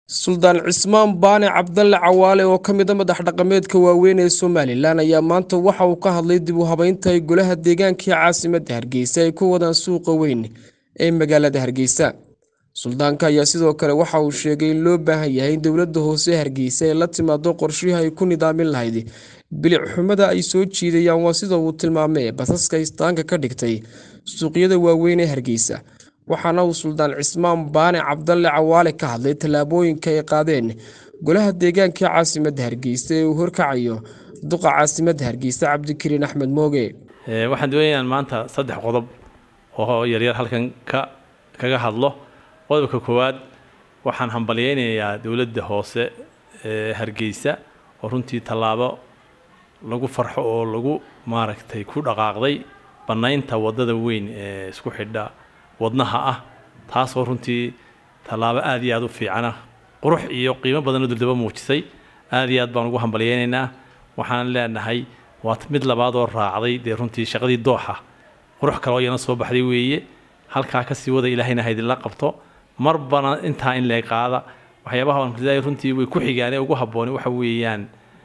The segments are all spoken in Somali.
suldaan cismaan baane cabdalle cawaale oo ka mid a madax dhaqameedka waaweyn ee somalilan ayaa maanta waxa uu ka hadlay dib u habeynta ay golaha deegaankai caasimadda hargeysa ay ku wadaan suuqa weyn ee magaalada hargeysa suldaanka ayaa sidoo kale waxa uu sheegay in loo baahan yahay in dowladda hoose hargeysa ay la timaado qorshihii ay ku nidaamin lahayd bilic xumada ay soo jiidayaan waa sida uu tilmaamay basaska istaanka ka dhigtay suuqyada waaweyn ee hargeysa waxaana uu suldaan cismaan baane cabdalle cawaale ka hadlay tallaabooyinka ay qaadeen golaha deegaankai caasimadda hargeysa ee uu horkacayo duqa caasimadda hargeysa cabdikariin axmed mooge waxaan doonayaan maanta saddex qodob oo yaryar halkan ka kaga hadlo qodobka koowaad waxaan hambalyeynayaa dowladda hoose ee hargeysa oo runtii tallaabo lagu farxo oo lagu maaragtay ku dhaqaaqday bannaynta waddada weyn ee isku xidha wadnaha ah taasoo runtii tallaabo aada iyo aada u fiicana qurux iyo qiimo badanoo duldaba muujisay aada iyo aad baan ugu hambalyeynaynaa waxaan leenahay waa mid labaadoo raacday dee runtii shaqadii dooxa qurux kale oo iyana soo baxday weeye halkaa kasii wada ilaahayna haydinla qabto marbana intaa in lee qaada waxyaabaha runtii way ku xigaan ee ugu habbooni waxa weeyaan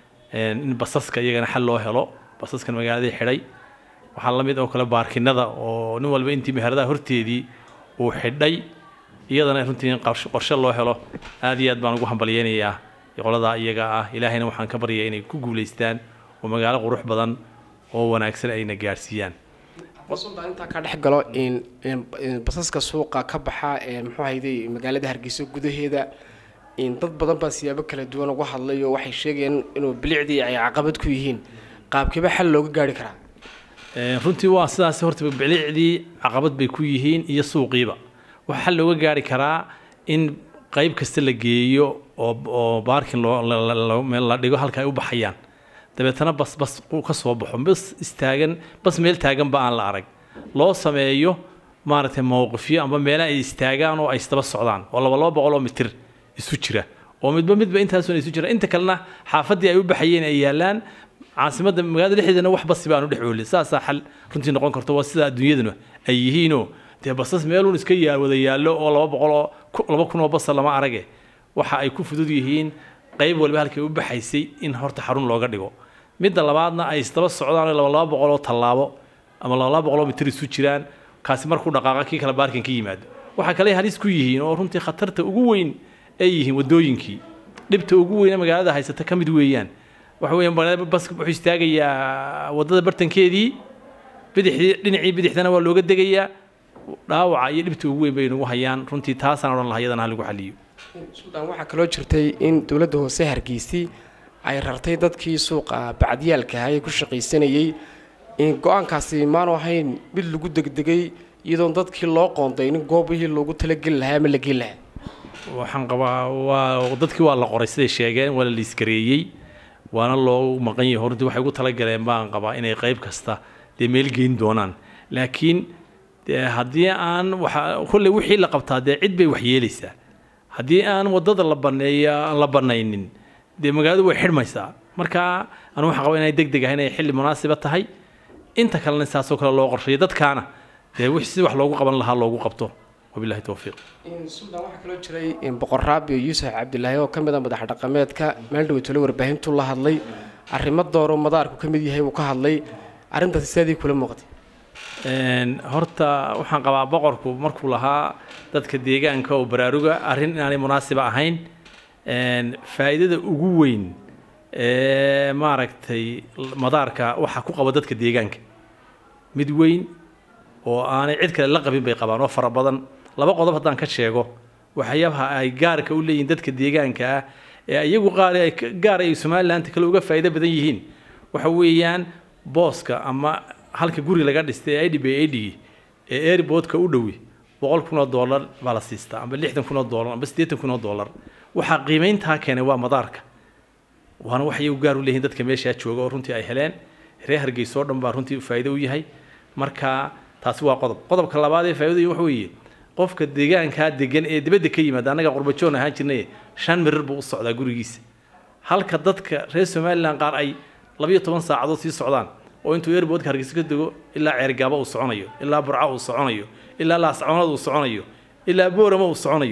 in basaska iyagana xal loo helo basaskan magaaladii xidhay waxaa la mid oo kale baarkinada oo nin walba intii meheradaha horteedii uu xidhay iyadana runtii in qorshe loo helo aada iyo aad baan ugu hambalyeynayaa qoladaa iyaga ah ilaahayna waxaan ka baryayaa inay ku guulaystaan oo magaalo qurux badan oo wanaagsan ayna gaadhsiiyaan sultaan intaa ka dhex galo basaska suuqa ka baxa muxuu hayday magaalada hargeysa gudaheeda dad badan baa siyaabo kala duwan uga hadlay oo waxay sheegayaan inuu bilicdii ay caqabad ku yihiin qaabkiiba xal looga gaari karaa runtii waa sidaas horta bilicdii caqabad bay ku yihiin iyo suuqiiba waxaa xal looga gaari karaa in qayb kasta la geeyo oo oo baarkin loo la dhigo halka ay u baxayaan dabeetana bas bas ka soo baxo bas istaagan bas meel taaganba aan la arag loo sameeyo maaragtay mowqifyo amba meelaha ay istaagaan oo ay isdaba socdaan oo laba laba boqol oo mitir isu jira oo midba midba intaasuna isu jira inta kalena xaafaddii ay u baxayeen ay yaalaan caasimadda magaalada dhexdeedana wax basi baanu dhex oolin saasaa xal runtii noqon karto waa sida adduunyaduna ay yihiinoo dee basas meeluun iska yaa wada yaallo oo laba boqol oo laba kun oo basa lama arage waxa ay ku fudud yihiin qayb walba halkay u baxaysay in horta xarun looga dhigo midda labaadna ay isdaba socdaan laba laba boqol oo tallaabo ama laba laba boqol oo mitir isu jiraan kaasi markuu dhaqaaqa kii kale baarkin ka yimaado waxaa kale halis ku yihiin oo runtii khatarta ugu weyn ay yihiin waddooyinkii dhibta ugu weyne magaalada haysata ka mid weeyaan waxa weeyaan bas wuxuu istaagayaa waddada bartankeedii bidixdii dhinacii bidixdana waa looga degayaa dhaawaca iyo dhibta ugu weyn bay nagu hayaan runtii taasaan odhan lahaa iyadana ha lagu xaliyo suldaan waxaa kaloo jirtay in dowladda hoose hargeysay ay rartay dadkii suuqa bacdiyaalka ahaa ee ku shaqaysanayey in go-aankaasi maanu ahayn mid lagu degdegay iyadoon dadkii loo qoonday in goobihii loogu talageli lahaa ama la geli lahaa waxaan qabaa waa dadkii waa la qoray siday sheegeen waa la liiskareeyey waana loo maqan yahay runtii waxay ugu talagaleen baan qabaa inay qayb kasta dee meel geyn doonaan laakiin haddii aan waxa kolley wixii la qabtaa dee cid bay waxyeelaysaa haddii aan waddada la baneeyo aan la banaynin dee magaaladu way xidhmaysaa marka anu waxaan qabaa inay deg deg ah inay xilli munaasiba tahay inta kalena saasoo kale loo qorsheeyo dadkaana dee si wax loogu qaban lahaa loogu qabto wabilahi towfiiq suldaan waxaa kaloo jiray boqor raabi yuusuf cabdilaahi oo ka mid a madax dhaqameedka meel dhaweytole warbaahintu la hadlay arrimo dooro madaarku ka mid yahay uu ka hadlay arrintaasi sidaadii kula muuqatay horta waxaan qabaa boqorku markuu lahaa dadka deegaanka oo baraaruga arrin inaanay munaasiba ahayn faa'iidada ugu weyn ee maaragtay madaarka waxaa ku qaba dadka deegaanka mid weyn oo aanay cid kale la qabin bay qabaan oo fara badan laba qodob haddaan ka sheego waxyaabaha ay gaarka u leeyihiin dadka deegaanka ah ee iyagu qaar gaar ay somaliland kale uga faa'iido badan yihiin waxa weeyaan booska ama halka guri laga dhistay ee idhib idhigi ee airportka u dhowi boqol kun oo dollar baa la siistaa amba lixdan kun oo dollar amba siddeetan kun oo dollar waxaa qiimayntaa keenay waa madaarka waana waxay u gaar u leeyihiin dadka meeshaa jooga oo runtii ay heleen reer hargeysa oo dhan baa runtii faa'iido u yahay marka taasi waa qodob qodobka labaad ee faa'iidada waxa weeye qofka deegaankaa degan ee dibadda ka yimaada annaga qurbajoon ahaan jirnay shan mirir buu u socdaa gurigiisa halka dadka reer somaliland qaar ay labiyo toban saacadood sii socdaan oo intuu airportka hargeysa ka dego ilaa ceergaaba uu soconayo ilaa burca uu soconayo ilaa laascoonad uu soconayo ilaa boorama uu soconayo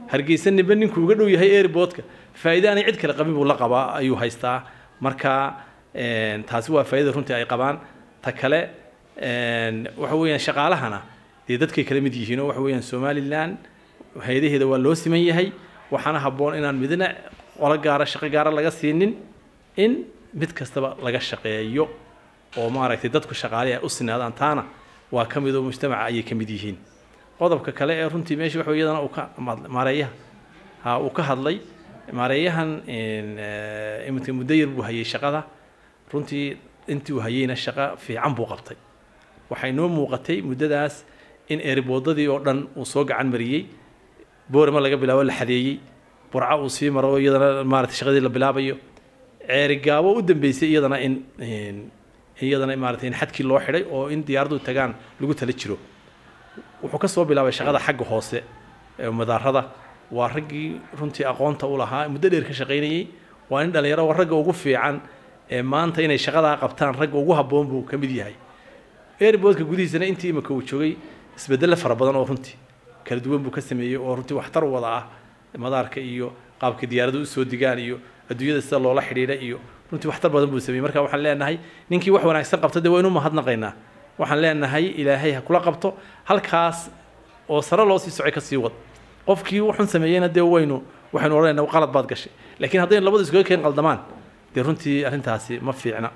hargeysa niba ninkuu uga dhow yahay airportka faa'iido aanay cid kale qabin buu la qabaa ayuu haystaa marka taasi waa faa'iida runtii ay qabaan ta kale waxa weeyaan shaqaalahana dee dadkay kala mid yihiin oo waxa weeyaan somalilan hay-adaheeda waa loo siman yahay waxaana habboon inaan midna qolo gaara shaqo gaara laga siinin in mid kastaba laga shaqeeyo oo maaragtay dadku shaqaale ay u sinaadaan taana waa ka mid oo mujtamaca ayay ka mid yihiin qodobka kale ee runtii meesha waxa iyadana uu ka maareeyaha ha uu ka hadlay maareeyahan iminka muddo yar buu hayay shaqada runtii intii uu hayayna shaqo fiican buu qabtay waxay noo muuqatay muddadaas in eeriboodadii oo dhan uu soo gacan mariyey boorama laga bilaabo la xadeeyey burca uu sii maro iyadana maarata shaqadii la bilaabayo ceerigaabo u dambeysay iyadana in iyadana maarata in xadkii loo xidhay oo in diyaaradu tagaan lagu tala jiro wuxuu ka soo bilaabay shaqada xagga hoose ee madaarada waa raggii runtii aqoonta u lahaa muddo dheer ka shaqaynayey waa in dhalinyaro waa ragga ugu fiican ee maanta inay shaqadaa qabtaan ragga ugu habboon buu ka mid yahay airboodka gudihiisana intii imika uu joogay isbedelle fara badan oo runtii kala duwan buu ka sameeyey oo runtii waxtar wada ah madaarka iyo qaabka diyaaradu usoo digaan iyo adduunyada sida loola xidhiidha iyo runtii waxtar badan buu sameeyey marka waxaan leenahay ninkii wax wanaagsan qabta dee waa inu mahadnaqaynaa waxaan leenahay ilaahay ha kula qabto halkaas oo sare loo sii socay ka sii wad qofkii wuxun sameeyeyna dee waynu waxaynu odhanaynaa qalad baad gashay laakiin haddaynu labadu iskaga keen qaldamaan dee runtii arrintaasi ma fiicna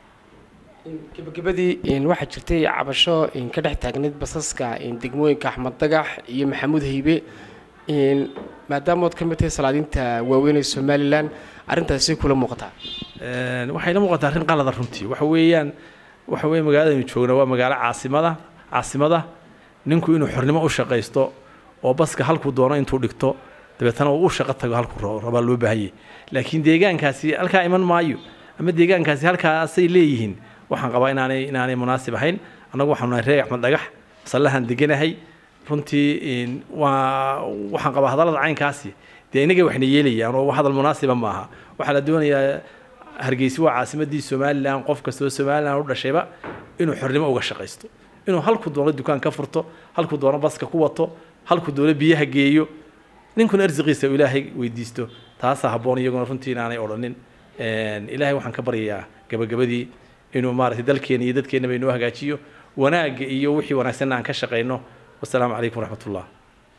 gabagabadii waxaa jirtay cabasho ka dhex taagnayd basaska degmooyinka axmed dagax iyo maxamuud haybe maadaamood ka mid tahay salaadiinta waaweyn ee somalilan arrintaasi kula muuqataa waxayna muuqataa arrin qalada runtii waxa weeyaan waxa weeye magaaladaynu joogna waa magaalo caasimada caasimada ninku inuu xornimo u shaqaysto oo baska halkuu doono intuu dhigto dabeetana uu u shaqo tago halkuu rabaa loo baahanyay laakiin deegaankaasi halkaa iman maayo ama deegaankaasi halkaasay leeyihiin waxaan qabaa inaanay inaanay munaasib ahayn annagu waxaanu nahay reer axmed dhagax masallahan deganahay runtii waa waxaan qabaa hadallada caynkaasi dee inagay waxna yeelayaan oo hadal munaasiba maaha waxaa la doonayaa hargeysi waa caasimadii somalilan qof kastoo somalilan u dhashayba inuu xornimo uga shaqaysto inuu halku doono dukaan ka furto halku doono baska ku wato halku doono biyaha geeyo ninkuna arsiqiisa ilaahay weydiisto taasaa habboon iyaguna runtii inaanay odhanin ilaahay waxaan ka baryayaa gabagabadii inuu maaragtay dalkeena iyo dadkeennaba inoo hagaajiyo wanaagga iyo wixii wanaagsanna aan ka shaqayno wasalaamu calaykum waraxmat ullah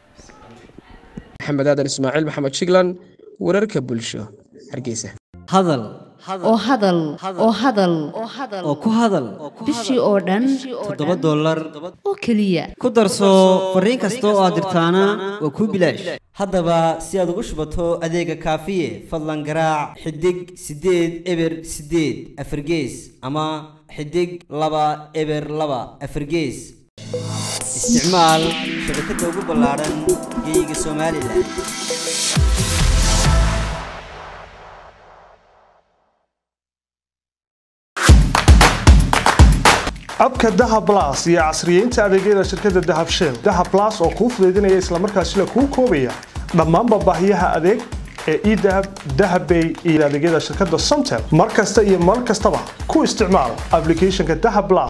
maxamed aadan ismaaciil maxamed shiglan wararka bulsho hargeysa hadal oo hadal oo hadal oo ku hadal bishii oo dhan toddoba dollar oo keliya ku darso fariin kasta oo aad dirtaana waa kuu bilaash haddaba si aad ugu shubato adeega kaafiye fadlan garaac xidig siddeed eber siddeed afargees ama xidig laba eber laba afargees isticmaal shabakadda ugu ballaaran geeyiga somalilan abka dahab las iyo casriyeynta adeegyada shirkadda dahab shell dahab las oo kuu fudaydinaya islamarkaasina kuu koobaya dhammaanba baahiyaha adeeg ee edahab dahabbay iyo adeegyada shirkadda somtel mar kasta iyo mar kastaba ku isticmaal applicationka dahab las